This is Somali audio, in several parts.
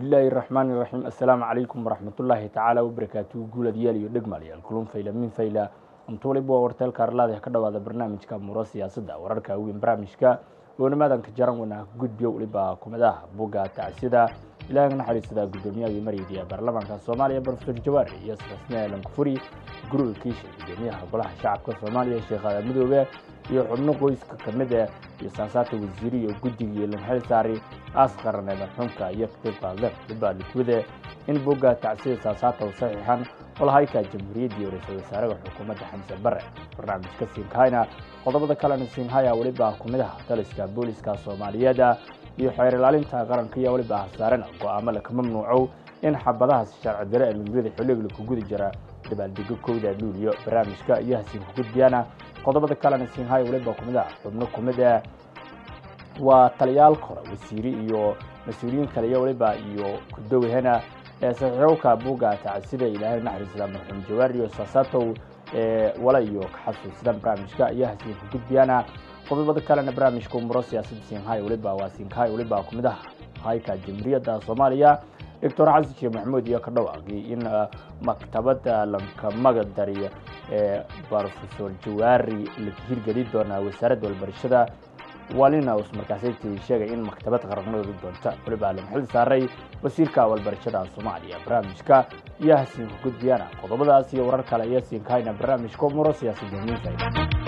bismillaahi raxmaani raxiim assalaamu calaykum waraxmatullaahi tacaala wabarakaatuhu guuladyaal iyo dhegmaalayaal kulun fayla min fayla amtuulib waa warteelka arlaada ka dhawaada barnaamijka muro siyaasadda wararka weyn barnaamijka oonimaadanka jaran weyna gudbiyo weliba kumadaha bugga tacsida ilaahay naxariisada guddoomiyaha maraydi ee baarlamaanka soomaaliya profesor jawaari iyo rasmiya lankufuri guriga kiisha guddoomiyaha golaha shacabka soomaaliya sheekh aadan midoobe iyo xubno qoyska kamid ah iyo saasaata wasiiri iyo guddigii lamxil saari aas qaran ee marxuumka iyo katiib qaadle dhibaa likwide in bogga tacsida saasaata u saxiixan olahayka jamhuuriyaddii iyo ra-iisul wasaaraha xukuumadda xamse bare barnaamijka siinkahayna qodobada kalena siinhaya weliba kumidaha taliska booliska soomaaliyeed iyo xeer ilaalinta qaranka iyo weliba hasaarena go-aamo laka mamnuucow in xabadahaas sharci dare ee lugurada xilliga ku gudi jira dabaaldego kowda luuliyo barnaamijka iyo hasiinku gudbiyana qodobada kalena siinhaya weliba kumidaha xubno kumid ah waa taliyaal hore wasiiri iyo mas-uuliyiin kale iyo weliba iyo kudowhena ee saxiixowka buugga tacsida ilaahay naxariisada marxuum jawaari iyo saasatow ee wala iyo kaxasuusida barnaamijka iyo hasiinku gudbiyana qodobada kalena barnaamijka umuro siyaasadda siinhay weliba waa siinkahay weliba kumidaha hayka jamhuuriyadda soomaaliya doctor xasan sheekh maxamuud iyo ka dhawaaqay in maktabadda lankamaga dari ee profesor jawaari la hirgeli doonaa wasaaradda walbarashada walina us markaasaytii sheegay in maktabad qaranadooda doonta weliba lamxil saaray wasiirka walbarashada soomaaliya barnaamijka iyo hasiinku gudbiyana qodobadaas iyo warar kale iyo siinkahayna barnaamijka umuro siyaasadda miinfayda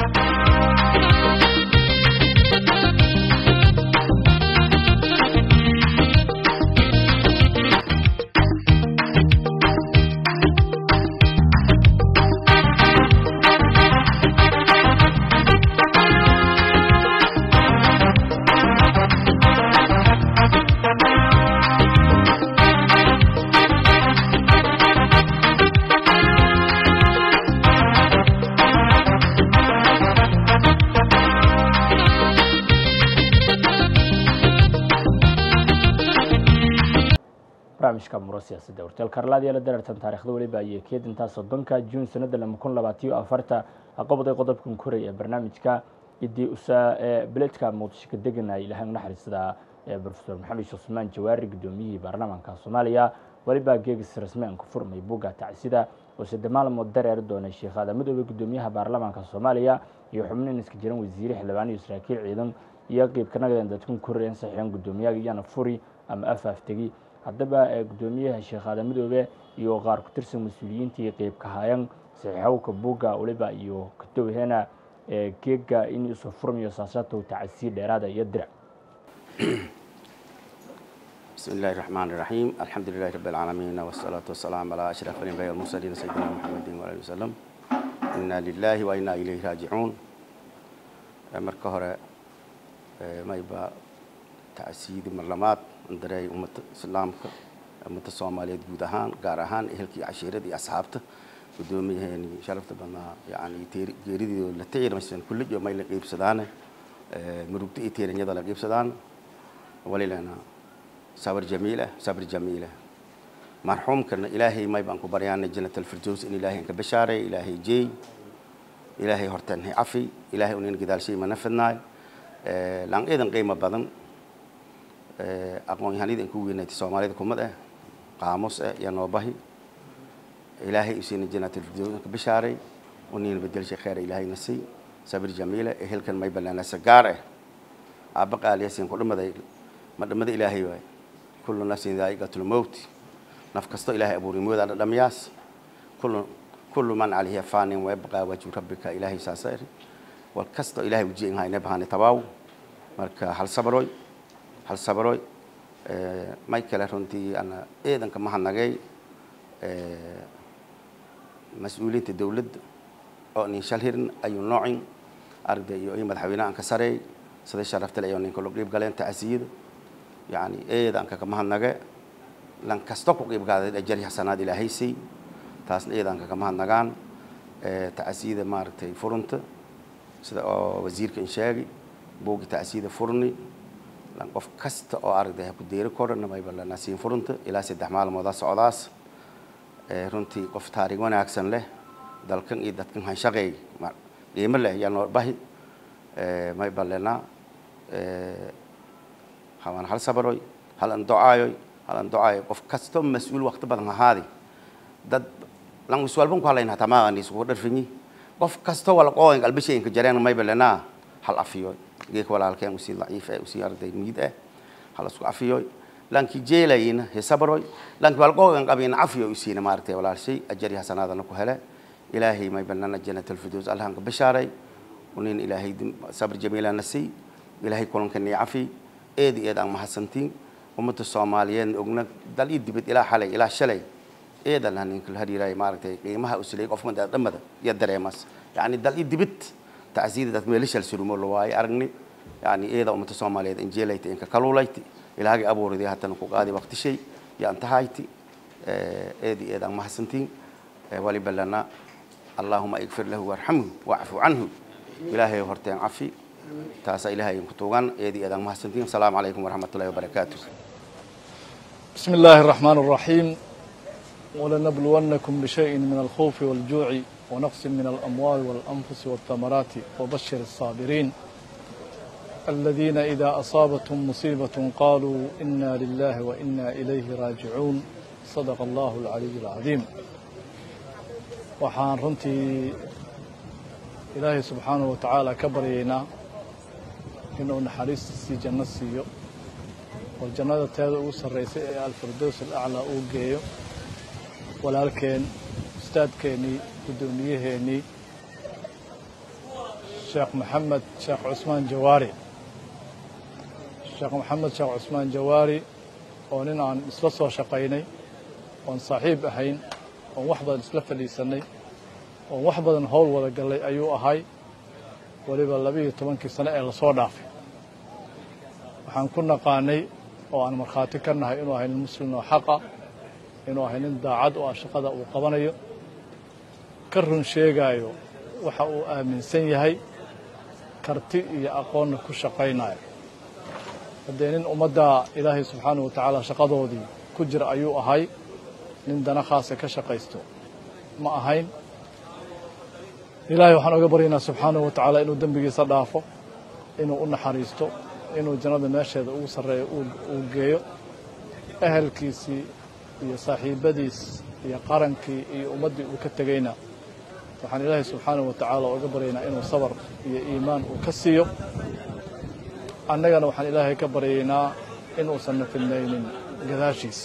barnaamijka muro siyaasadda horteelka arlaadiya la dareertan taarikhda weliba iyo keedintaa soddonka juun sanada lama kun labaatiyo afarta aqobaday qodobkan koray ee barnaamijka idii usa ee beledka muqdisho ka deganay ilahay naxariisada ee profesor maxamed sheekh cusmaan jawaari guddoomiyihii baarlamaanka soomaaliya weliba geegis rasmian ku furmay bugga tacsida oo sadde maalmood dareeri doonay sheekh aadan midoobe guddoomiyaha baarlamaanka soomaaliya iyo xubnin iska jiran wasiire xildhibaan iyo saraakiil ciidan iyo qeybka nagadan dadkun koreen saxiixan guddoomiyaha iyana furi ama afaaftegi haddaba guddoomiyaha sheekh aadan midoobe iyo qaar ku tirsan mas-uuliyiintii qeybka hayan saxiixowka buugga weliba iyo kadowhena geega in isu furmayo saasatow tacasii dheeraada iyo dirac بسم الله الرحمن الرحيم الحمد لله رب العالمين والصلاة والسلام على أشرف الأنبياء والمرسلين سيدنا محمد وعلى وسلم إنا لله وإنا إليه راجعون marka hore ma yba tacsiidi marlamaad dareey ummadda islaamka ummadda soomaaliyeed guud ahaan gaar ahaan ehelkii cashiirada iyo asxaabta guddoomiyaheeni sharafta badnaa yani geeridiido la tiirmaysan kulliyo may la qiibsadaan murugda iyo tiiranyada la qiibsadaan walilana sabr jamiila sabr jamiila marxuumkana ilaahay may baan ku baryaanay janat alfirdows in ilaahay ka bashaaray ilaahay jeey ilaahay horteen hay cafi ilaahay unin gadaalshay mana fidnaay laan eedan qiimo badan aqoon-yahanida in ku weynaatay soomaalida kumad ah qaamus ah iyo noobahi ilaahay usiina janaatilfirdows ka bashaaray uniina bedelshay kheyra ilaahayna siy sabir jamiila ehelkan may banaanasa gaar ah aabba qaaliyasin ku dhimaday ma dhimada ilaahay waay kullu nafsin daa'iqatul mowt naf kasto ilaahay abuuray moodaa dhadhamiyaas kullu kullu man calayhi faanin wayabqaa wajhu rabbika ilaahay saasa iri wal kasto ilaahay ujiin hayne bahane tabaaw marka hal sabroy hal sabroy may kale runtii ana eedanka mahadnagay mas-uuliyiinta dowladda oo nin shal hirin ayuu noocin arday iyo madaxweyne aan ka sareey sida sharaftale ayuu ninka log dhiib galeen tacasiyada yani eedanka ka mahadnage lan kasto ku qiib qaaday ajari xasanaad ilaahay siy taasna eedanka ka mahadnagaan tacasiyada maaragtay furunta sida oo wasiirka in sheegi buugi tacasiyada furni lan qof kasta oo aragday ha ku deeri koran mayba la nasiin furunta ilaa saddex maalmoodaa socdaas runtii qof taariikh wanaagsan leh dalkan iyo dadkan hanshaqeey qiimo leh yaa noo bahi mayba lenaa hawan hal sabaroy hal an docaayoy halan ducaayo qof kasto mas-uul waqti badan ahaadi dad lan iswalban ku hadlayna hataa maaqani isugu dharfinyi qof kasto wala qoogan qalbishayinka jareen maybalena hal afiyoy geeka walaalkeen usii daciif eh usii arday miid eh hal isku afiyoy lanki jeelayina hesabaroy lanki wal qoogan qabina afiyo usiina maartay walaalshay ajari hasanaadana ku hele ilaahay maybalana jannatul firdaws alhanka bishaaray unin ilaahay sabr jamiila nasi ilaahay kulankani cafi eedi eed aan mahadsantiin ummadda soomaaliyeed ogna dal ii dibad ilaa xalay ilaa shalay eedan haninka hariiray maaragtay qiimaha usilay qofka dhammada iyo dareemas yani dal ii dibad tacsiida dad meelishal surumo la waaye aragni yani eeda ummadda soomaaliyeed injeelayta inka kaluulayti ilaahagii abuuriday haddana ku qaadi waqti shay iyo antahayti eedi eed aan mahadsantiin waliba lana allahuma igfir lahu warxamhu wacfu canhu ilaahay horteen cafi taasaa ilaahay ku tuugan eedi eedaan mahadsantiin asalaamu calaykum waraxmat ullahi wabarakaatu بسم الله الرحمن الرحيم ولنبلونكم بشيء من الخوف والجوع ونقص من الأموال والأنفس والثمرات وبشر الصابرين الذين إذا أصابتهم مصيبة قالوا إنا لله وإنا إليه راجعون صدق الله العلي العظيم waxaan runtii ilaahay subxaanahu wa tacaala ka baryaynaa inuu naxariistiisii janno siiyo oo jannada teeda ugu sarraysay ee alfirdows alaclaa uu geeyo walaalkeen ustaadkeennii guddoomiyaheenii sheekh maxamed sheekh cusmaan jawaari sheekh maxamed sheekh cusmaan jawaari oo nin aan isla soo shaqaynay oon saaxiib ahayn oon wax badan isla fadhiisannay oon wax badan howl wada gallay ayuu ahay weliba labiiyo tobankii sane ee lasoo dhaafay waxaan ku naqaanay oo aan markhaati ka nahay inuu ahay nin muslim oo xaqa inuu ahay nin daacad oo ah shaqada uu qabanayo ka run sheegaayo waxa uu aaminsan yahay karti iyo aqoonna ku shaqaynayo haddee nin ummadda ilaahay subxaanahu wa tacaala shaqadoodii ku jira ayuu ahay nin dana khaasa ka shaqaysto ma ahayn ilaahay waxaan oga baryaynaa subxaanahu wa tacaala inuu dembigiisa dhaafo inuu u naxariisto inuu jannada meesheeda ugu sarreeyo uu geeyo ehelkiisii iyo saaxiibbadiis iyo qarankii iyo ummaddii uu ka tegeyna waxaan ilaahay subxaanahu wa tacaala oga baryaynaa inuu sabar iyo iimaan uu ka siiyo annagana waxaan ilaahay ka baryaynaa inuusanna fidnaynin gadaashiis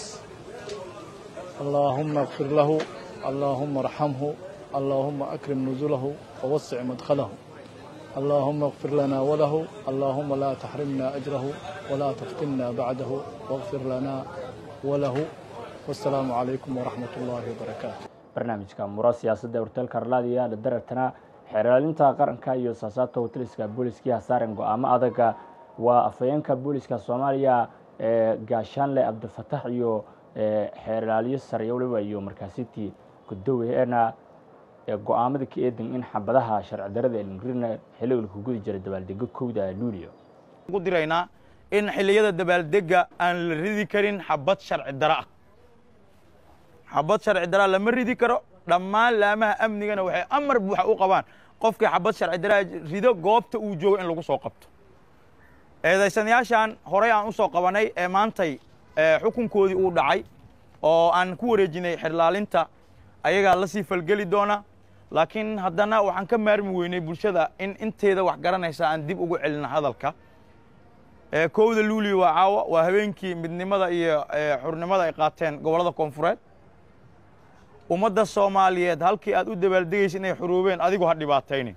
allaahumma اkfir lahu allaahumma arxamhu allaahumma akrim nuzulahu wawasic madkhalahu allaahumma اkfir lana walahu allaahumma laa taxrimna ajrahu walaa taftinna bacdahu wاkfir lana walahu wasalaamu calaykum waraxmat ullaahi wabarakaatu barnaamijka muro siyaasadda horteelka arlaadiya la darartana xeeraalinta qaranka iyo saasaabta wataliska booliskii hasaaren go-aamo adaga waa afhayeenka booliska soomaaliya ee gaashaanle cabdifatax iyo xeerlaaliyo sare waliba iyo markaasitii gudoweena go-aamada ka eedan in xabadaha sharci darada elmrina xilliga ku gudi jira dabaaldego kowda luulio ugu diraynaa in xilliyada dabaaldega aan la ridi karin xabad sharci dara ah xabad sharci daraa lama ridi karo dhammaan laamaha amnigana waxay amar buuxa u qabaan qofkii xabad sharci daraa rido goobta uu joogo in lagu soo qabto eedaysanayaashan horey aan u soo qabanay ee maantay xukunkoodii uu dhacay oo aan ku wareejinay xerlaalinta ayagaa la sii falgeli doona laakiin haddana waxaan ka maarmi weynay bulshada in inteeda wax garanaysa aan dib ugu celina hadalka kowda luulio waa caawa waa habeenkii midnimada iyo xurnimada ay qaateen gobollada koonfureed ummadda soomaaliyeed halkii aad u dabaaldegaysa inay xuruubeen adigu ha dhibaataynin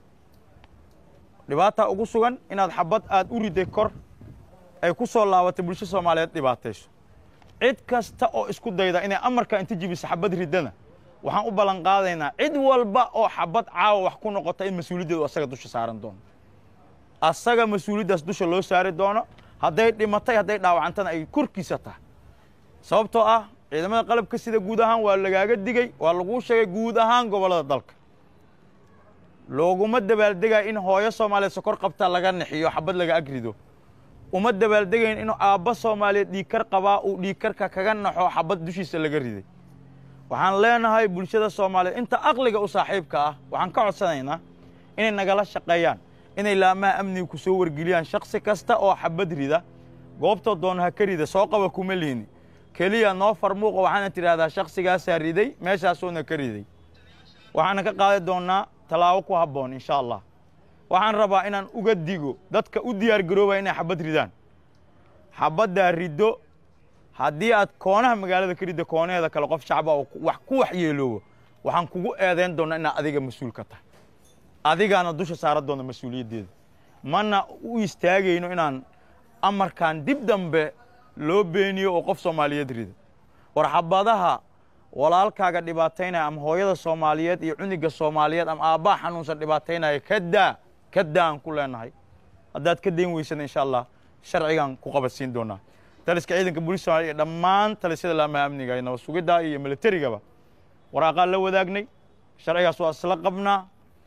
dhibaataa ugu sugan inaad xabad aad u riday kor ay ku soo laabatay bulsho soomaaliyeed dhibaatayso cid kasta oo isku dayda inay amarka inta jibiso xabad riddana waxaan u ballan qaadaynaa cid walba oo xabad caawa wax ku noqota in mas-uuliyaddeedu asaga dusha saaran doono asaga mas-uuliyaddaas dusha loo saari doono hadday dhimatay hadday dhaawacantana ay korkiisa tahay sababtoo ah ciidamada qalabka sida guud ahaan waa lagaaga digey waa laguu sheegay guud ahaan gobollada dalka looguma dabaaldegaya in hooyo soomaaliyeed sokor qabta laga nixiyo xabad laga agrido uma dabaaldegayn inuu aabba soomaaliyeed dhiigkar qabaa uu dhiigkarka kaga naxo xabad dushiisa laga riday waxaan leenahay bulshada soomaaliyeed inta aqliga u saaxiibka ah waxaan ka codsanaynaa inay nagala shaqeeyaan inay laamaha amniga ku soo wargeliyaan shaksi kasta oo xabad rida goobtoo doona ha ka rida soo qaba kuma liini keliya noo farmuuqa waxaana tidhahdaa shakhsigaasaa riday meeshaasuuna ka riday waxaana ka qaadi doonnaa tallaabo ku habboon insha allah waxaan rabaa inaan uga digo dadka u diyaar garoobaya inay xabad ridaan xabaddaa riddo haddii aad koonaha magaalada ka riddo koonaheeda kale qof shacba oo wax ku waxyeeloobo waxaan kugu eedayn doonnaa inaad adiga mas-uul ka tahay adigaana dusha saaran doona mas-uuliyaddeeda mana u istaagayno inaan amarkan dib dambe loo beeniyo oo qof soomaaliyeed rido war xabadaha walaalkaaga dhibaataynaya ama hooyada soomaaliyeed iyo cuniga soomaaliyeed ama aabbaha xanuunsan dhibaataynaya ka daa ka daa aan ku leenahay haddaad ka dayn weysana insha allah sharcigaan ku qabadsiin doonaa taliska ciidanka booliis somaaliya iyo dhammaan talisyada laamaha amniga iyo nabad sugidda iyo militarigaba waraaqaan la wadaagnay sharcigaas waa isla qabnaa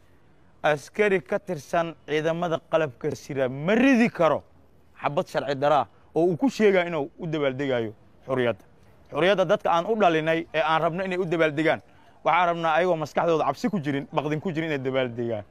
askari ka tirsan ciidamada qalabka sira ma ridi karo xabad sharci daraa oo uu ku sheegaya inuu u dabaaldegayo xuriyadda xuriyadda dadka aan u dhalinay ee aan rabno inay u dabaaldegaan waxaan rabnaa ayagoo maskaxdooda cabsi ku jirin baqdin ku jirin inay dabaaldegaan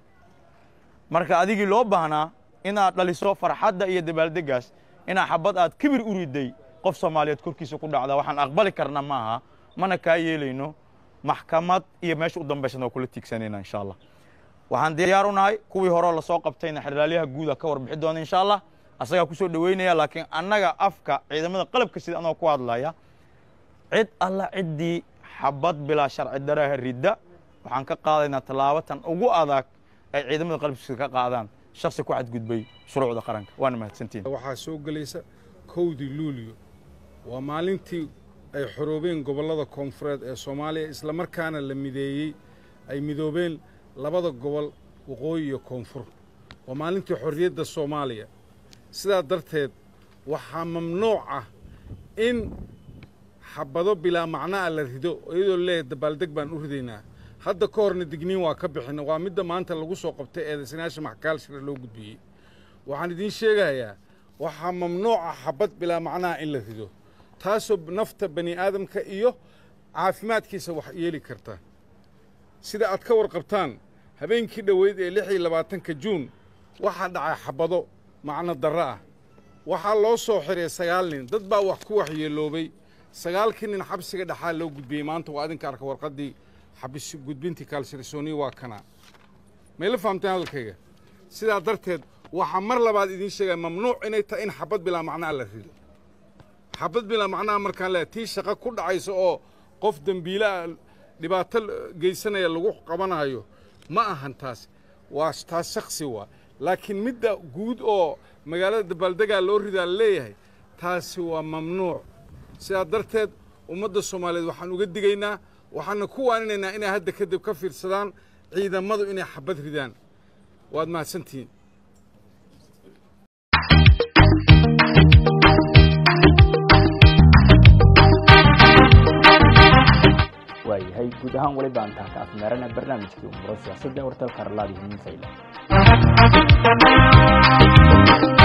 marka adigii loo baahnaa inaad dhaliso farxadda iyo dabaaldegaas inaa xabad aad kibir u riday qof soomaaliyeed korkiisa ku dhacda waxaan aqbali karna ma aha mana kaa yeelayno maxkamad iyo meesha u dambaysana oo kula tiigsanayna insha allah waxaan diyaar u nahay kuwii horeo lasoo qabtayna xeraalyaha guuda ka warbixi doona insha allah asagaa ku soo dhoweynaya laakiin annaga afka ciidamada qalabka sida anagoo ku hadlaya cid alla ciddii xabad bilaa sharci daraha ridda waxaan ka qaadaynaa tallaabatan ugu adag ay ciidamada qalabka sida ka qaadaan shaksi ku xadgudbay shuruucda qaranka waana mahadsantiin waxaa soo gelaysa kowdii luuliyo waa maalintii ay xoroobeen gobollada koonfureed ee soomaaliya islamarkaana la mideeyey ay midoobeen labada gobol waqooyi iyo koonfur waa maalintii xorriyadda soomaaliya sidaa darteed waxaa mamnuuc ah in xabado bilaa macna'a la rido iyadoo leeyahay dabaaldeg baan u ridaynaa hadda ka horna digniin waa ka bixina waa midda maanta lagu soo qabtay eedaysanaasha maxkaalshira loo gudbiyey waxaan idiin sheegayaa waxaa mamnuuca xabad bilaa macnaha in la rido taasoo nafta bani aadamka iyo caafimaadkiisa wax yeeli karta sida aad ka warqabtaan habeenkii dhoweyd ee lix iyo labaatanka juun waxaa dhacay xabado macno darro ah waxaa loo soo xiray sagaal nin dad baa wax ku waxyeeloobay sagaalkii nin xabsiga dhexaa loo gudbiyey maanta waa idinka arka warqaddii xabis gudbintii kaalsirisooniya waa kana mayla fahamteen hadalkayga sidaa darteed waxaa mar labaad idiin sheegaya mamnuuc inay tahay in xabad bilaa macnaha la rido xabad bilaa macnaha markaan leeyahay tii shaqo ku dhacaysa oo qof dembiilaah dhibaato geysanaya lagu qabanayo ma ahan taas waa taas shaksi waa laakiin midda guud oo magaalada dabaaldegaa loo ridaa la leeyahay taasi waa mamnuuc sidaa darteed ummadda soomaaliyeed waxaan uga digaynaa waxaana ku waaninaynaa inay hadda kadib ka fiirsadaan ciidamadu inay xabad ridaan waad mahadsantihiin waayahay guud ahaan weli baan taha ka afmeerana barnaamijkii umuro siyaasadda wartalka arlaadi himin fayla